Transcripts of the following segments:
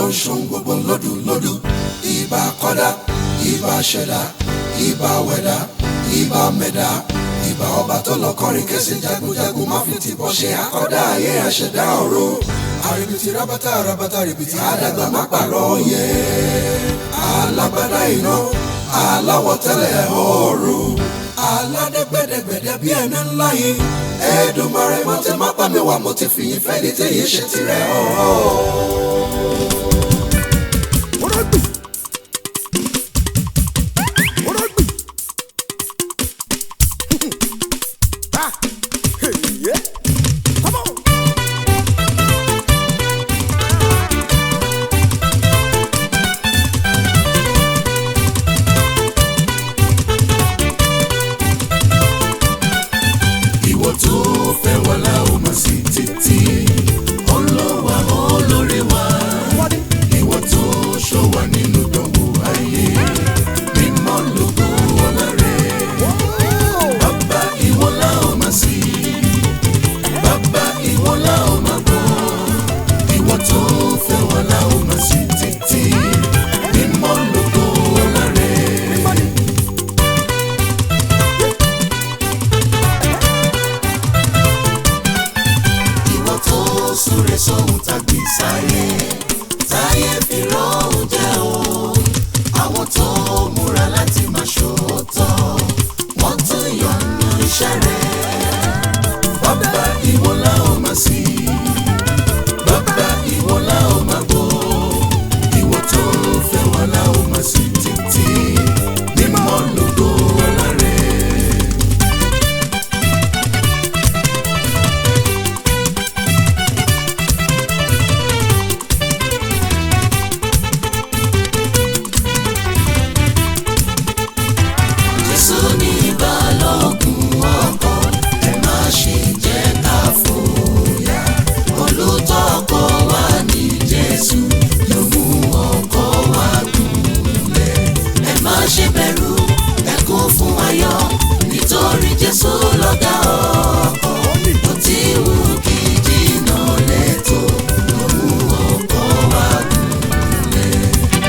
ń ṣohun gbogbo lódù lódù ìbà kọ́dá ìbà ṣẹ̀dá ìbà wẹ̀dá ìbà mẹ̀dá ìbà ọba tó lọ kọrin kẹsì jagunjagun má fi tìbọ̀ ṣe àkọ́dá ayé àṣẹ̀dá ọ̀run àrèbìtì rábátà rábátà rèbìtì àdàgbà má pàrọ̀ yẹ alágbádá iná aláwọ̀ tẹ́lẹ̀ ọ̀run aládẹ́gbẹ́dẹ́gbẹ́dẹ́ bí ẹni ńlá yìí Èdùmàrè mo ti má pa mi wá mo ti fìyìn fẹ́ ní tẹ̀yìn ṣe tirẹ̀ ọ̀ọ́. ìwọ tó fẹ́ wà láwọn máa sí títí ọlọ́wà olórí wa ìwọ tó ṣọ́ wa nínú dánwò ayé mímọ́ lógo ọlá rẹ̀ bàbá ìwọ láwọn máa sí bàbá ìwọ láwọn máa gbọ́ ìwọ tó fẹ́ wà láwọn máa sí títí mímọ́ lógo ọlá rẹ̀. ìwọ tó súre sóhun tàbí sáyé táyé fi rọ́hùn jẹ́ o àwọn tó múra láti máa ṣòótọ́ wọ́n tún yọ̀nù iṣẹ́ rẹ̀ bàbá ìwọ la ó máa sí bàbá ìwọ la ó máa gbọ́ ìwọ tó fẹ́ wà la ó máa sí títí mímọ́ lógo ọlá rẹ̀. Jésù ní balógun ọkọ̀ ẹ má ṣe jẹ́ ká fòyà olùtọ́kọ̀ wa ní Jésù ló mú ọkọ̀ wa gúnlẹ̀ ẹ má ṣe bẹ̀rù ẹ kún fún ayọ̀ nítorí Jésù lọ́gá ọkọ̀ ó ti wù kí jìnnà lẹ́tọ̀ ló mú ọkọ̀ wa gúnlẹ̀.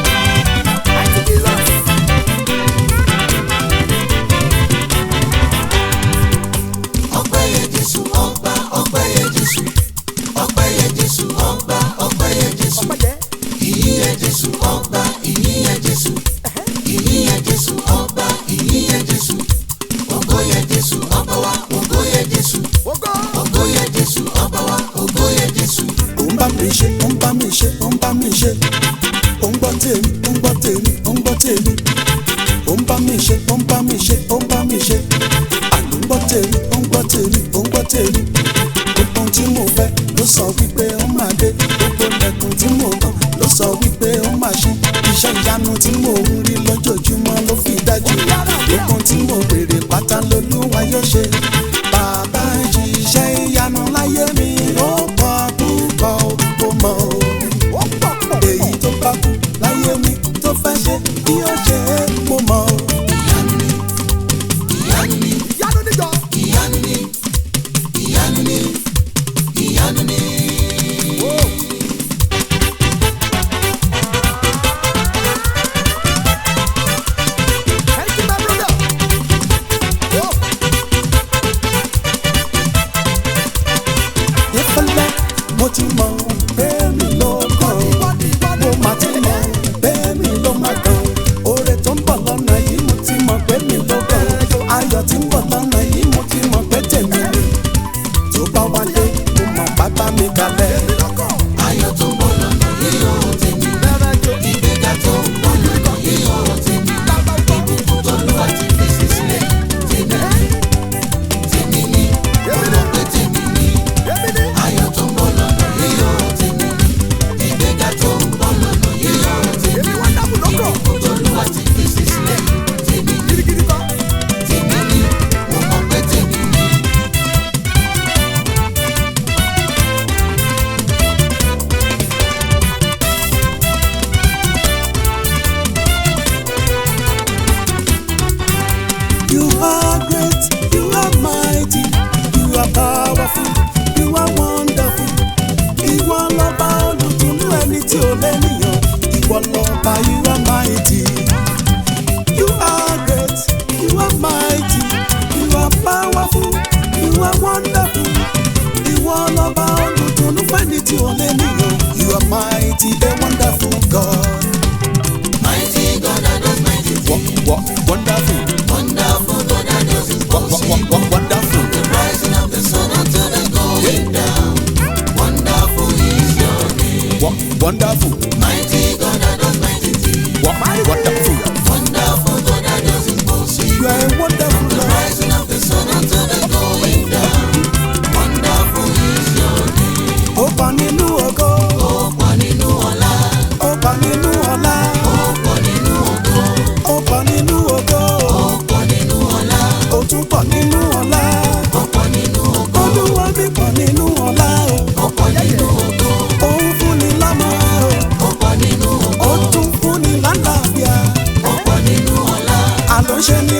ọpẹ́ yẹ Jésù ọba ọpẹ́ yẹ Jésù ọpẹ́ yẹ Jésù ọba ọpẹ́ yẹ Jésù ìyìn yẹ Jésù ọba ìyìn yẹ Jésù ìyìn yẹ Jésù ọba ìyìn yẹ Jésù ògo yẹ Jésù ọba wa ògo yẹ Jésù ògo yẹ Jésù ọba wa ògo yẹ Jésù. ó ń bá mi ṣe ó ń bá mi ṣe ó ń bá mi ṣe ó ń gbọ́ tèmi ó ń gbọ́ tèmi ó ń gbọ́ tèmi ó ń bá mi ṣe ó ń bá mi ṣe ó ń bá mi ṣe àló ń gbọ́ tèmi ó ń gbọ́ tèmi ó ń gbọ́ tèmi gbogbo ohun tí mo fẹ́ ló sọ wípé ó máa dé gbogbo lẹ́kùn tí mo kàn ló sọ wípé ó máa ṣe iṣẹ́ ìyanu tí mo ń rí lójoojúmọ́ ló fi dájú gbogbo ohun tí mo béèrè pátá lolúwa yóò ṣe bàbá ń ṣiṣẹ́ ìyanu láyé mi ó pọ̀ púpọ̀ ó mọ̀ ó èyí tó bá kú láyé mi tó fẹ́ ṣe bí ó ṣe é mo mọ̀ ó. ìyanu ni ìyanu ni ìyanu ni ìyanu ni ìyanu ni.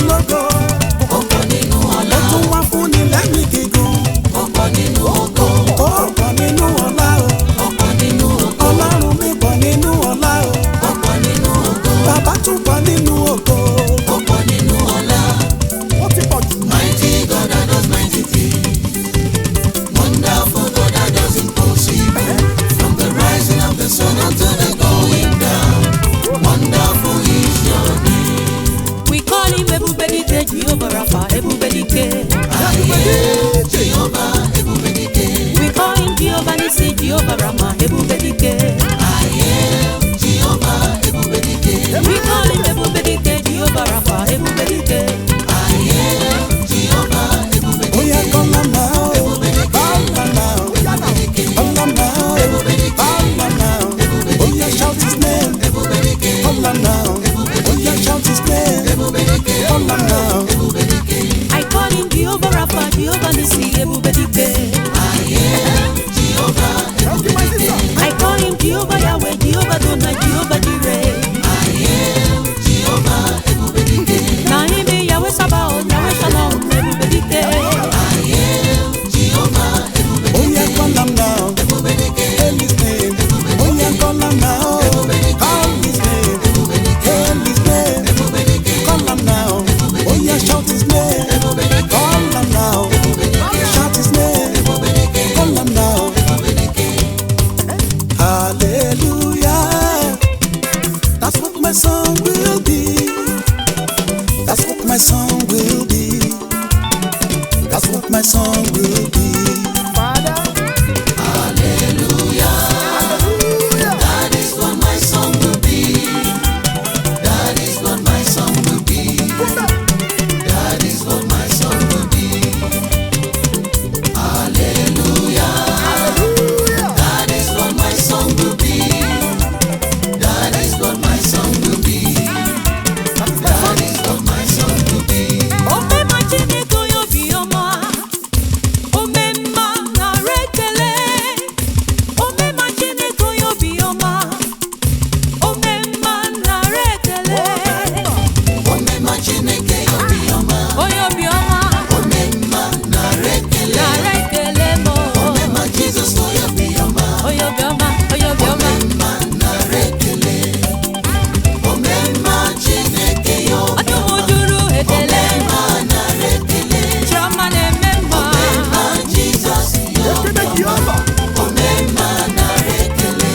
lógo ó pọ̀ nínú ọlá ó tún wá fún ni lẹ́mìí gígùn ó pọ̀ nínú ògo ó pọ̀ nínú ọlá o ó pọ̀ nínú ògo ọlọ́run mi pọ̀ nínú ọlá o ó pọ̀ nínú ògo bàbá tún pọ̀ nínú ògo. ó pọ̀ nínú ọlá. ó ti pọ̀ jù. Mighty God that does mighty things. Wonderful God that does impossible. From the rising of the sun until the going down. Wonderful is your name. We call him Ebubedike, Jehovah Rapha, Ebubedike. Aye, Jehovah, Ebubedike. We call him Jehovah Nissi, Jehovah Rama, Ebubedike. Aye, Jehovah, Ebubedike. We call him Ebubedike, Jehovah Rapha, Ebubedike. Aye, Jehovah, Ebubedike. ó yẹ kọ́lá máa ó bàbá máa ó kọ́lá máa ó bàbá máa ó ó yẹ shout his name kọ́lá máa ó ó yẹ shout his name kọ́lá máa ó. I call him Jehovah Rapha, Jehovah Nissi, Ebubedike. I call him Jehovah Yahweh, Jehovah Dona, Jehovah Jireh. Na him be Yahweh Sabaoth, Yahweh Shalom, Ebubedike. ó yẹ kọ́lá máa ó hail his name ó yẹ kọ́lá máa ó call his name hail his name kọ́lá máa ó ó yẹ shout his name kọ́lá máa ó shout his name kọ́lá máa ó. Hallelujah. That's what my song will be. That's what my song will be. That's what my song will be. That is what my song will be. That is what my song will be. That is what my song will be. Hallelujah. That is what my song will be. That is what my song will be. That is what my song will be. Omema Chineke onye obiọma, omemma nara ekele. Omema Chineke onye obiọma, omemma nara ekele. Omema Chineke obiọma. Onye obiọma Omema nara ekele. nara ekele m. Omema Jizọs onye obiọma. Onye obiọma, onye obiọma. Omemma nara ekele. Omemma Chineke ya obi- Ọdụm juru ekele. Omemma nara ekele. Chiọma na-eme mma. Omemma Jizọs ya obiọma. Omemma nara ekele.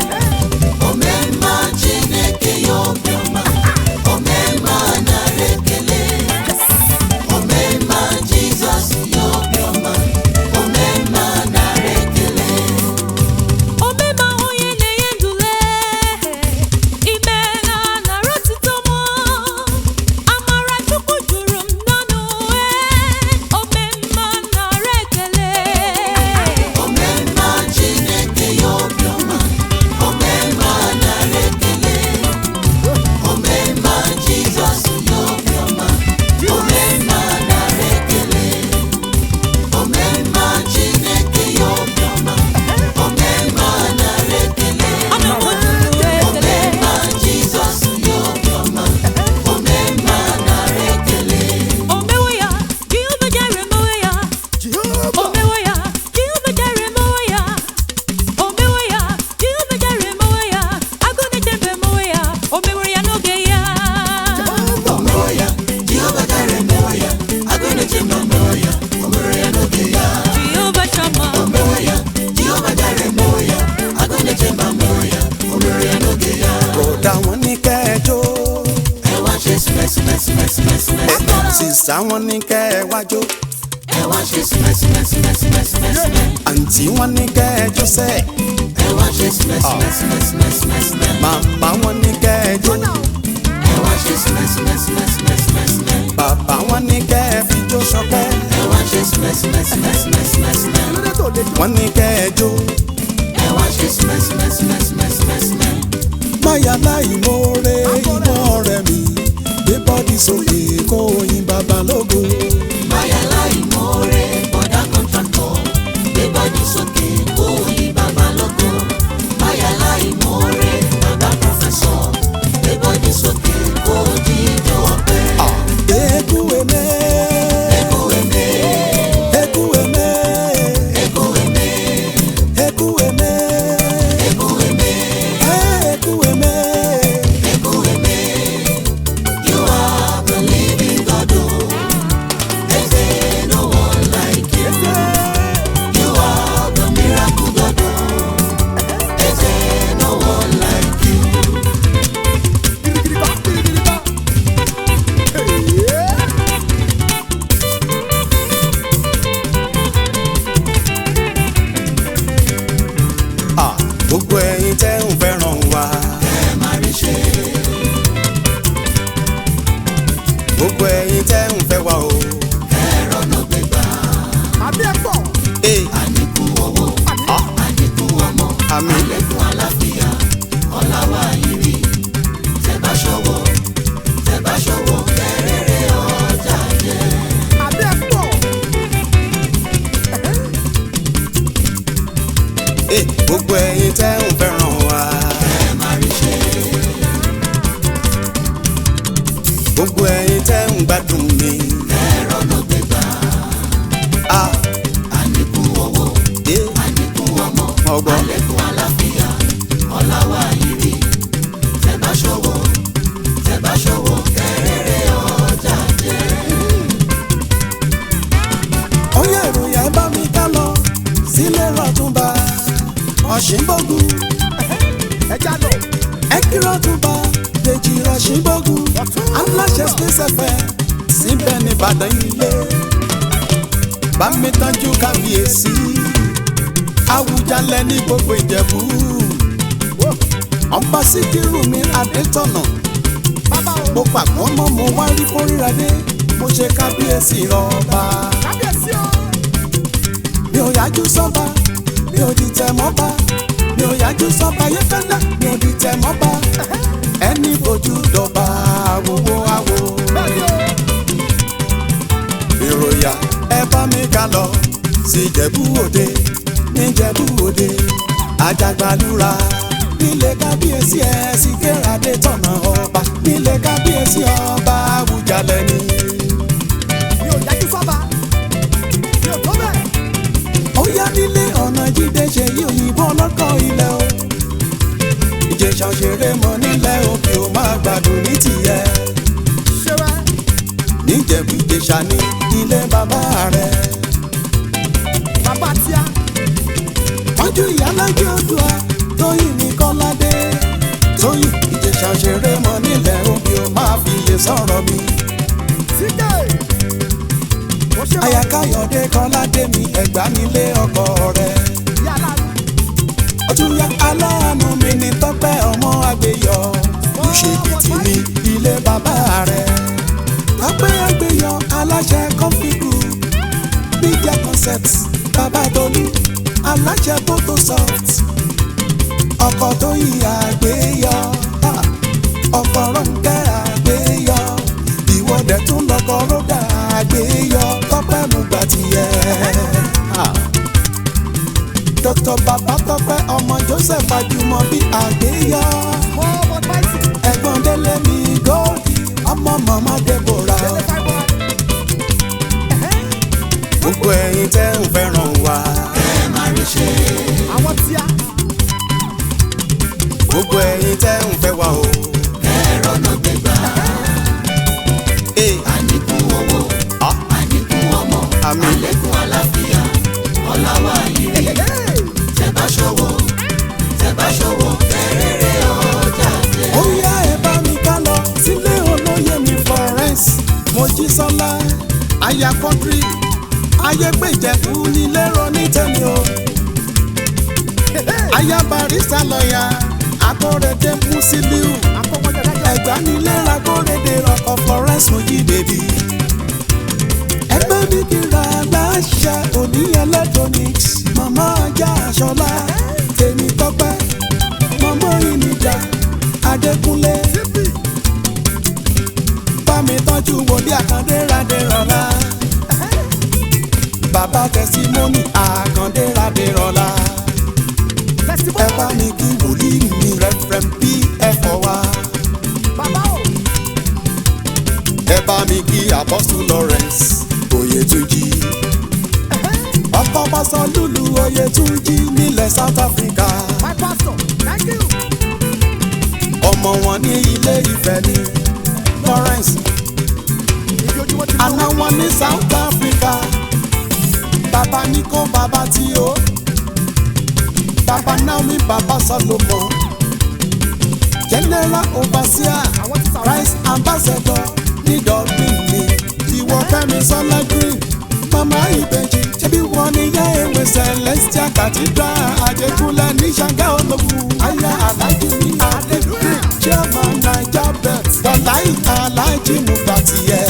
Omemma Chineke ya obiọma. Omemma nara ekele. Omemma Jizọs ya obiọma. Omemma nara ekele. Omema onye na-enye ndule, ime na nara otito m. Amara Chukwu juru m n'ọnụ, eh, omemma nara ekele. Omemma Chineke ya obiọma, omemma nara ekele. Omemma Jizọs ya obiọma, omemma nara ekele. Omemma Chineke ya obiọma, omemma nara ekele. Ọdụm juru ekele. Omemma Jizọs ya obiọma, omemma nara ekele. Omewo ya, Jehova Jire mewe ya. Omewo ya, Jehova Jire mewe ya. Omewo ya, Jehova Jire mewe ya. Agụ na-echebe mewe ya. O mewere ya n'oge ya. Omewe ya, Jehova Jire emewe ya, agụ na-eche mba mewe ya, o mere ya n'oge ya. Jehova Shammah. Omewe ya, Jehova Jire emewe ya, agụ na-eche mba mewe ya, o mere ya n'oge ya. Kódà wọ́n ní kẹ́ẹ̀jọ́. Ẹ wá ṣe sìmẹ́sìmẹ́sìmẹ́sìmẹ́sìmẹ́. Sísá wọn ní kẹ́ẹ̀wájọ́. Ẹ wá ṣe sìmẹ́sìmẹ́sìmẹ́sìmẹ́sìmẹ́. Àǹtí wọn ní kẹ́ẹ̀jọ́ sẹ́. Ẹ wá ṣe sìmẹ́sìmẹ́sìmẹ́sìmẹ́sìmẹ́. Màmá wọn ní kẹ́ẹ̀jọ́. Ẹ wá ṣe sìmẹ́sìmẹ́sìmẹ́sìmẹ́sìmẹ́. Bàbá wọn ní kẹ́ẹ̀fijó ṣọpẹ́. Ẹ wá ṣe sìmẹ́sìmẹ́sìmẹ́sìmẹ́sìmẹ́. Wọ́n ní kẹ́ẹ̀jọ́. Ẹ wá ṣe sìmẹ́sìmẹ́sìmẹ́sìmẹ́sìmẹ́. Máyà láì mórè iná rẹ̀ mi. Gbé bọ́dì sókè kó oyin bàbá lógo. Báyà láì mọ́re bọ́dá kọ́ńtàkọ̀ gbé bọ́dí sókè kó yí bàbá lógo. Báyà láì mọ́re bàbá pọ̀fẹ́sọ̀ gbé bọ́dí sókè kó jíjọ ọpẹ́. Gbé ẹ̀yin tẹ́ ń fẹ́ràn wa. gbogbo ẹ̀yin tẹ́ ń gbádùn mi. Ah. Eh. ọgbọ́n. ó yẹ ìròyìn ẹ bá mi ká lọ sílé rọ̀túnba ọ̀ṣìnbógun ẹ kí rọ̀túnba dèjì ọ̀ṣìnbógun aláṣẹ space fm síbẹ̀ ní ìbàdàn ilé bá mi tọ́jú kábíyèsí àwùjalẹ̀ ní gbogbo ìjẹ̀bú ọba síkírù mi adétọ̀nà mo pàgbọ́ mọ́ mo wá rí kórìíra dé mo ṣe kábíyèsí rọ̀ọ̀ba mi ò yájú sọ́ba mi ò dìtẹ̀ mọ́ba mi ò yájú sọ́ba yẹ́fẹ́lẹ́ mi ò dìtẹ̀ mọ́ba ẹni bójú dọ̀ba àwòwò àwò. ìròyà ẹ bá mi ká lọ sí Ìjẹ̀bú Òde ní Ìjẹ̀bú Òde àjàgbàlúra nílé kábíyèsí ẹ sì kérade tọ̀nà ọba nílé kábíyèsí ọba Àwùjalẹ̀ ni. ó yá nílé ọ̀nà jíde ṣe yí òyìnbó ọlọ́kọ̀ ilẹ̀ o ìjẹ̀ṣà òṣèré mọ nílẹ̀ òkè ó máa gbádùn ní tìyẹ níjẹ̀bú ìjẹ̀ṣà ní ilé bàbá rẹ̀ wájú ìyálájẹ odua tóyìn ní kọ́ládé tóyìn ìjẹ̀ṣà òṣèré mọ nílẹ̀ òkè ó máa fi iye sọ̀rọ̀ mi àyàkáyọ̀dé kọ́ládé mi ẹ̀gbá nílé ọkọ rẹ̀. ọtúnyà aláàánú mi ní tọ́pẹ́ ọmọ àgbéyọ ìṣèkìtì ní ilé bàbá rẹ̀. tọ́pẹ́ àgbéyọ aláṣẹ kọ́fíìkù media concept bàbá tolú aláṣẹ photosoft ọkọ̀ tó yí àgbéyọ ah, ọkọ̀ rọ̀ǹkẹ́ àgbéyọ ìwọ́dẹ̀ tún lọ́kọ̀ rọ́dà àgbéyọ tọ́pẹ́ mú gbà tiẹ̀. Ah dr babatọpẹ ọmọ joseph ajumobi àgbéyọ ẹ̀gbọ́n délé mi gòkì ọmọ mọmọ deborah gbogbo ẹ̀yin tẹ́ ń fẹ́ràn wa gbogbo ẹ̀yin tẹ́ ń fẹ́ wa o. Ee. Ah. àmín. ó yá ẹ bá mi ká lọ sílé olóyè mi florence mojísọ́lá aya kọ́ńtírì ayégbèjẹ̀fù nílé ronú tẹ̀mí o aya barista lọ́ọ̀yà akọ́rẹ́dẹ́ musiliu ẹ̀gbá nílé akọ́rẹ́dẹ́ ọkọ̀ florence mojí bèbí ẹgbẹ́ mi kíra láṣẹ òní electronics màmá ajá aṣọlá tèmi tọ́pẹ́ màmá ìnìjà adékúnlé bámi tọ́jú wòlíì àkàndé radérọlá bàbá tẹsímọ́nì àkàndé radérọlá ẹ bá mi kí wòlíì mi rẹ́fẹ̀rẹ́m bí ẹ̀fọ́ wa ẹ bá mi kí apọ́sù lawrence oyètúnjì ọkọ̀ pásọ lùlù oyètúnjì nílẹ̀ south africa ọmọ wọn ní ilé ìfẹ́ ní lawrence àná wọn ní south africa bàbá níkó bàbá tí ó bàbá naomi bàbá solomon general overseer christ ambassador ní dublin ní ìwọ fẹ́mi sọlá green mama ìbejì ṣebí wọn ní yá ewé celestial cathedral àjẹkúnlẹ̀ ní ṣàngá ológun aya alájí ní adébúrè chairman naija bet dọ̀láì alájí mùgbàtìyẹ.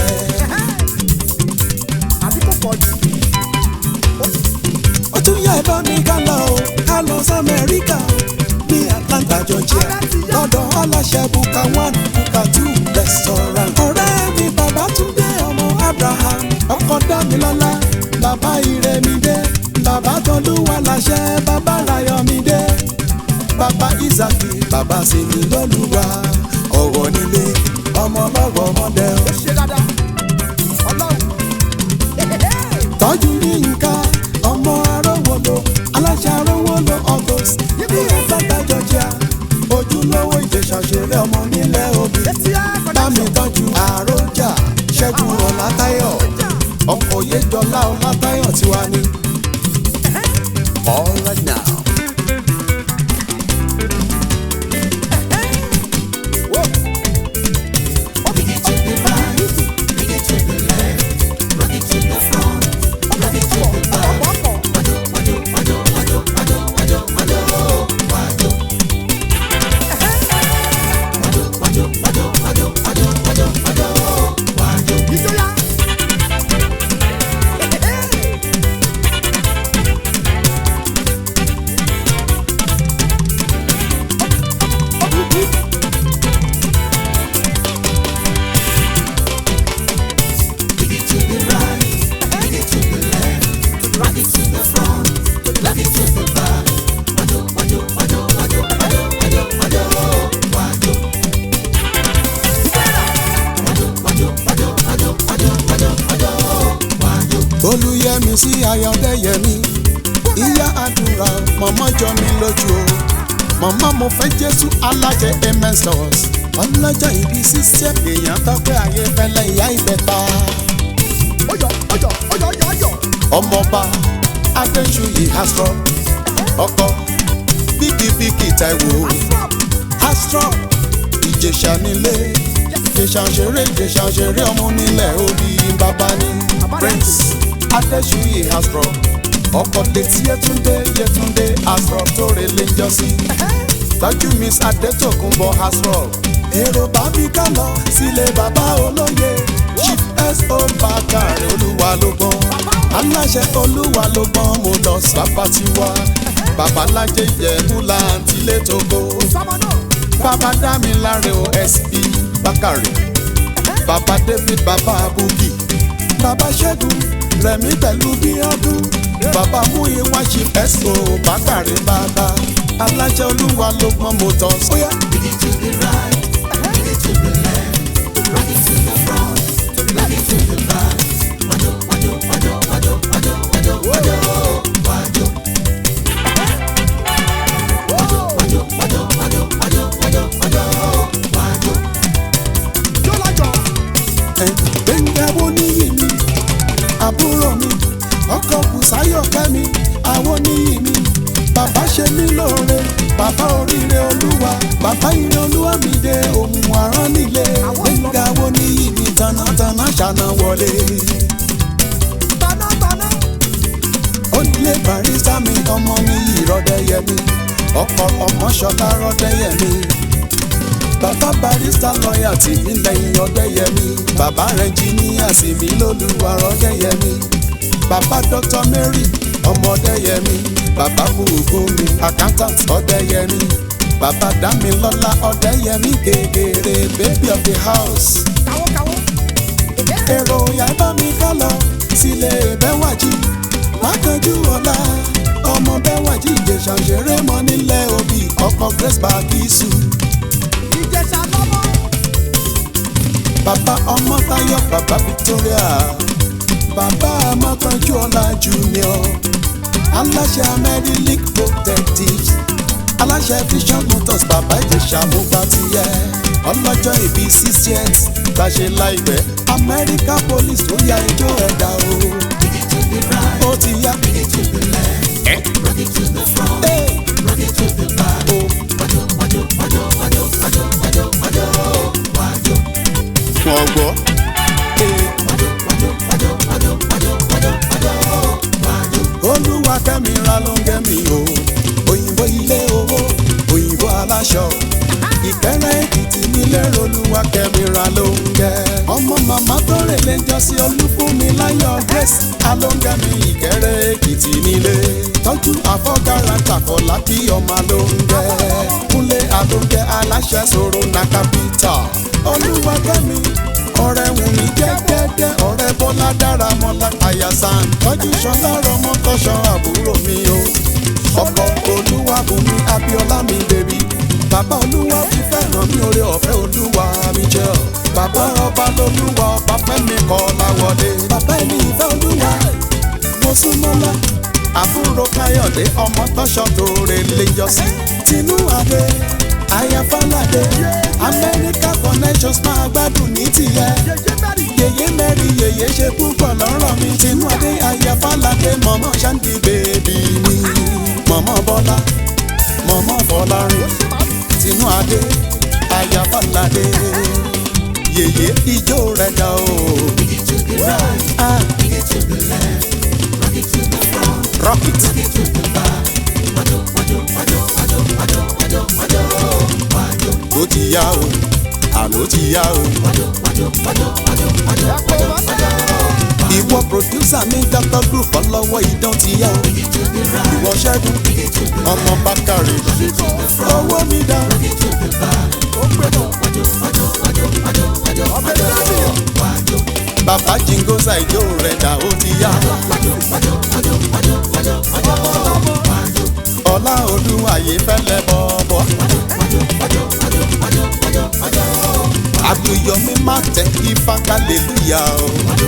ó tún yá ẹ bá mi ká lọ o ká lọ sí amẹ́ríkà ní atlanta georgia lọ́dọ̀ aláṣẹ buka one buka two restaurant. ọ̀rẹ́ mi bàbá túndé ọmọ abraham ọkọ dámilọ́lá bàbá ìrẹ̀mídé bàbá tọ́lúwa láṣẹ bàbá rayọ̀mídé bàbá isaki bàbá sinmi lọ́lùwà ọ̀wọ̀ nílé ọmọ lọ́wọ́ ọmọdé o. ó ṣe dáadáa ọlọ́run tọ́jú yínká ọmọ arówólo aláṣẹ arówólo august níbi ẹ̀fọ́ta georgia ojúlówó ìjẹ̀ṣà ṣeré ọmọ nílẹ̀ òbí etí á bámi tọ́jú àròjà ṣẹ́gun ọ̀làtayọ̀ ọkọ̀ yéjọlá ọ̀làtayọ̀ tiwa ni. all right now. ìjọya. olùyẹmí sí ayọ̀dẹ́yẹmí ìyá àdúrà mọ̀mọ́ jọ mi lójú o mọ̀mọ́ mo fẹ́ jésù alájẹ amen stores ọlọ́jọ́ ìbí sísẹ́ èèyàn tọ́pẹ́ ayé fẹ́lẹ́ ìyá ìbẹ̀ta ọyọ ọyọ ọyọ ọyọ ọyọ. ọmọọba adéṣuyì astro ọkọ bíkìbíkì taiwo astro ìjẹ̀ṣà nílé ìjẹ̀ṣà ṣeré ìjẹ̀ṣà ṣeré ọmọ nílẹ̀ òbí bàbá ní prince adéṣuyì astro ọkọ létí yẹtúndé yẹtúndé astro tó relé ń jọ sí tọ́jú miss adétòkunbọ̀ astro èrò bá mi ká lọ sílé bàbá olóye chief so bàkàrẹ olúwa ló gbọ́n aláṣẹ olúwa ló gbọ́n mo lọ sábà tiwa babalájẹ ìjẹ̀bú láǹtí létòkó sọmọ náà. bàbá dámiláre o sp bákàrẹ bàbá david bàbá abuki bàbá ṣẹ́gun rẹ̀mí pẹ̀lú bíọ́dún bàbá múyíwá chief so bákàrẹ bàbá aláṣẹ olúwa ló gbọ́n mo tọ́ sóyá. yóò lájọ. gbẹ̀ngàwó níyì mi àbúrò mi ọkọ̀ bùsáyọ̀ kẹ́mi àwọn níyì mi bàbá ṣe mí lóore bàbá oríire olúwa bàbá ire olúwa mi dé ohun àrán nílé gbẹ̀ngàwó níyì mi tanátaná ṣàna wọlé tanátaná. onílé barista mi ọmọ mi yìí rọdẹyẹmí ọkọ ọmọ ṣọlá rọdẹyẹmí bàbá barista lọ́ọ̀yà tì mí lẹ́yìn ọdẹyẹmí bàbá rẹnjìníà sì mí lólùwà rọdẹyẹmí bàbá dr mary ọmọ ọdẹyẹmí bàbá bùkúnmi accountant ọdẹyẹmí bàbá dámilọ́lá ọdẹyẹmí gègèrè baby of the house kàwó kàwó. èrò ìyá ẹ bá mi ká lọ sílé bẹ́wàjì mákànjú ọ̀la ọmọ bẹ́wàjì ìjẹ̀ṣà ṣeré mọ́ nílẹ̀ òbí ọkọ̀ grace bagisu ìjẹsà lọ́mọ. bàbá ọmọ táyọ̀ bàbá victoria bàbá mákànjú ọ̀la junior aláṣẹ amẹ́rílík protectives aláṣẹ vision motors bàbá ìjẹ̀ṣà mo gbà tiẹ̀ ọlọ́jọ́ ìbí sixtieth gbàṣẹ láìpẹ́ amẹ́ríkà police tó ya ẹjọ́ ẹ̀dá o. ó ti yá. Hey. Oh. Wọ́n gbọ́. olúwa kẹ́mi ra ló ń gẹ́mi o òyìnbó ilé owó òyìnbó aláṣọ ìkẹrẹ èkìtì nílé olúwa kẹ́mi ra ló ń gẹ́ ọmọ màmá tó rè lè jọ sí olúfúnmi láyọ̀ grace alóńgẹ́mi ìkẹrẹ èkìtì nílé tọ́jú àfọ́gára tàkọ̀lá kí ọmọ ló ń gẹ́ kúnlé alóńgẹ́ aláṣẹ sọ̀rọ̀ na capital olúwa kẹ́mi ọ̀rẹ́ wù mí jẹ́gẹ́dẹ́ ọ̀rẹ́ bọ́lá dára mọ́lá àyàsán tọ́jú ṣọlá rọmọ tọ́ṣọ àbúrò mi o ọkọ̀ olúwa bùnmi abíọ́lá mi bèbí bàbá olúwa ti fẹ́ràn mi oore ọ̀fẹ́ olúwa mi jẹ́ ọ́ bàbá ọba lolúwa ọba fẹ́mi kọ́ láwọlé bàbá ẹni ìfẹ́ olúwa mo súnmọ́lá àbúrò káyọ̀dé ọmọ tọ́ṣọ́ tó rè lè yọ sí tinú adé ayafalade amẹ́ríkà connections máa gbádùn ní tìyẹ yèyé mẹ́rin yèyé ṣe púpọ̀ lọ́rọ̀ mi tinú adé ayafalade mọ̀mọ́ ṣáǹdì bèbí mi mọ̀mọ́ bọ́lá mọ̀mọ́ bọ́lárin tinú adé ayafalade yèyé ijó rẹ̀ dá o. Ah. Rock it. Ó ti yá o, àló ti yá o. Ìwọ pòdúsà mi Dr. Group ọlọ́wọ́ idán ti yá o. Ìwọ ṣẹ́gun ọmọ Bákàrè. Owó mi dá. Bàbá Jingosa ìjó rẹ̀ dà ó ti yá. Ọlá olúwàyé fẹ́lẹ́ bọ̀bọ̀. Àgbéyọmí má tẹ ifá kálẹ̀lúyà o.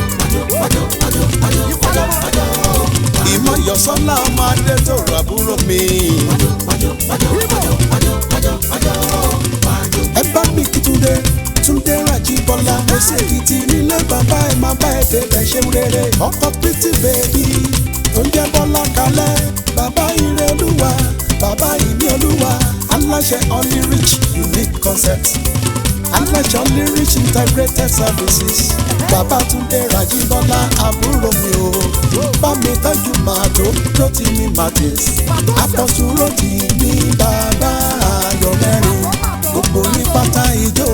Ìmọ̀yọ̀sọ́lá ọmọ adé tó rà búrò mi. Ẹ bá mi kí Túndé, Túndé Rájíbọ́lá. Mo ṣe kìtì nílé bàbá ẹ̀ máa bá ẹ̀ débẹ̀ ṣeun rere. Ọkọ pítì bèbí tó ń jẹ́ Bọ́lá kalẹ̀. Bàbá ire olúwa, bàbá ìní olúwa. Aláṣẹ Only Rich Unique Concept. Aláṣẹ Only Rich Integrated Services. Bàbá Túndé Rájíbọ́lá àbúrò mi o. Bá mi tọ́jú màtó tó ti ní Martins. Àpọ̀sùn ló ti ní bàbá ayọ̀ mẹ́rin. Gbogbo ní pátá ijó